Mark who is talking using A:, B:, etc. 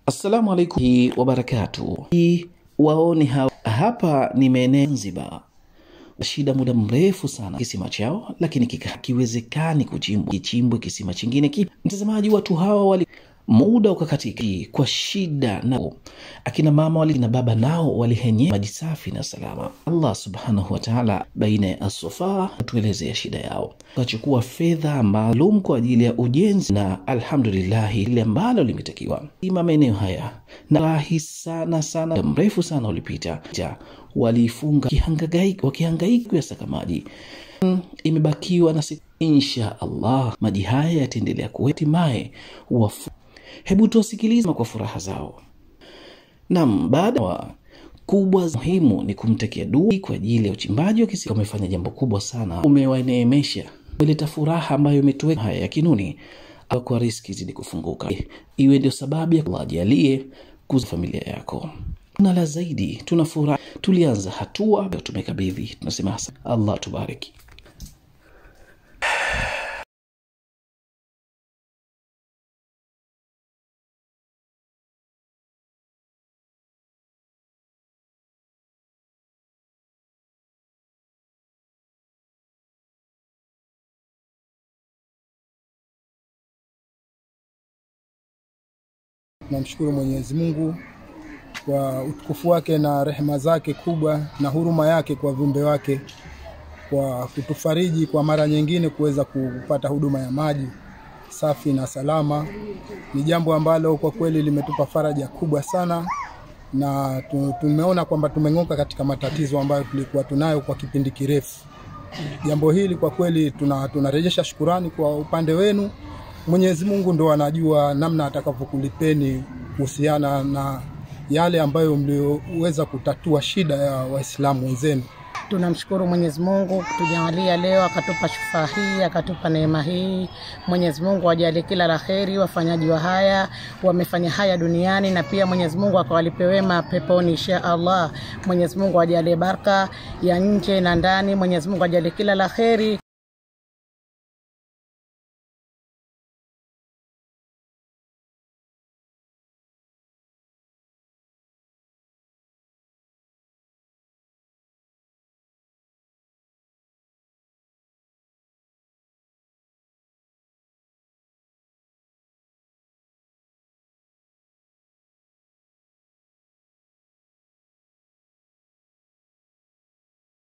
A: Assalamu alaikum wabarakatu. Waone hawa hapa ni maeneo Zanzibar, shida muda mrefu sana kisima chao, lakini kiwezekani kuchimbwa kichimbwe kisima chingine ki. Mtazamaji, watu hawa wali muda ukakatika kwa shida na akina mama wali na baba nao walihenye maji safi na salama. Allah subhanahu wa ta'ala baina ya asofa tuelezea shida yao, wakachukua fedha maalum kwa ajili ya ujenzi, na alhamdulillah ile ambalo limetakiwa ima maeneo haya na rahi sana sana, mrefu sana ulipita, waliifunga wakihangaika kuyasaka maji imebakiwa na siku insha Allah maji haya yataendelea kuhatimaye wafu. Hebu tuwasikilize kwa furaha zao. Naam, baada wa kubwa muhimu ni kumtekea dua kwa ajili ya uchimbaji wa kisima. Umefanya jambo kubwa sana, umewaneemesha, umeleta furaha ambayo imetuweka haya ya kinuni kwa riski zidi kufunguka, iwe ndio sababu ya Allah ajalie kuza familia yako na la zaidi, tuna furaha. Tulianza hatua, tumekabidhi, tunasema Allah tubariki.
B: Namshukuru Mwenyezi Mungu kwa utukufu wake na rehema zake kubwa na huruma yake kwa viumbe wake kwa kutufariji kwa mara nyingine kuweza kupata huduma ya maji safi na salama. Ni jambo ambalo kwa kweli limetupa faraja kubwa sana, na tumeona kwamba tumeng'oka katika matatizo ambayo tulikuwa tunayo kwa kipindi kirefu. Jambo hili kwa kweli tunarejesha tuna shukurani kwa upande wenu. Mwenyezi Mungu ndo anajua namna atakavyokulipeni kuhusiana na yale ambayo mlioweza kutatua shida ya Waislamu wenzenu.
C: Tunamshukuru Mwenyezi Mungu kutujalia leo, akatupa shufaa hii, akatupa neema hii. Mwenyezi Mungu ajalie kila la kheri wafanyaji wa haya, wamefanya haya duniani, na pia Mwenyezi Mungu akawalipe wema peponi insha Allah. Mwenyezi Mungu ajalie baraka ya nje na ndani. Mwenyezi Mungu ajalie kila la kheri.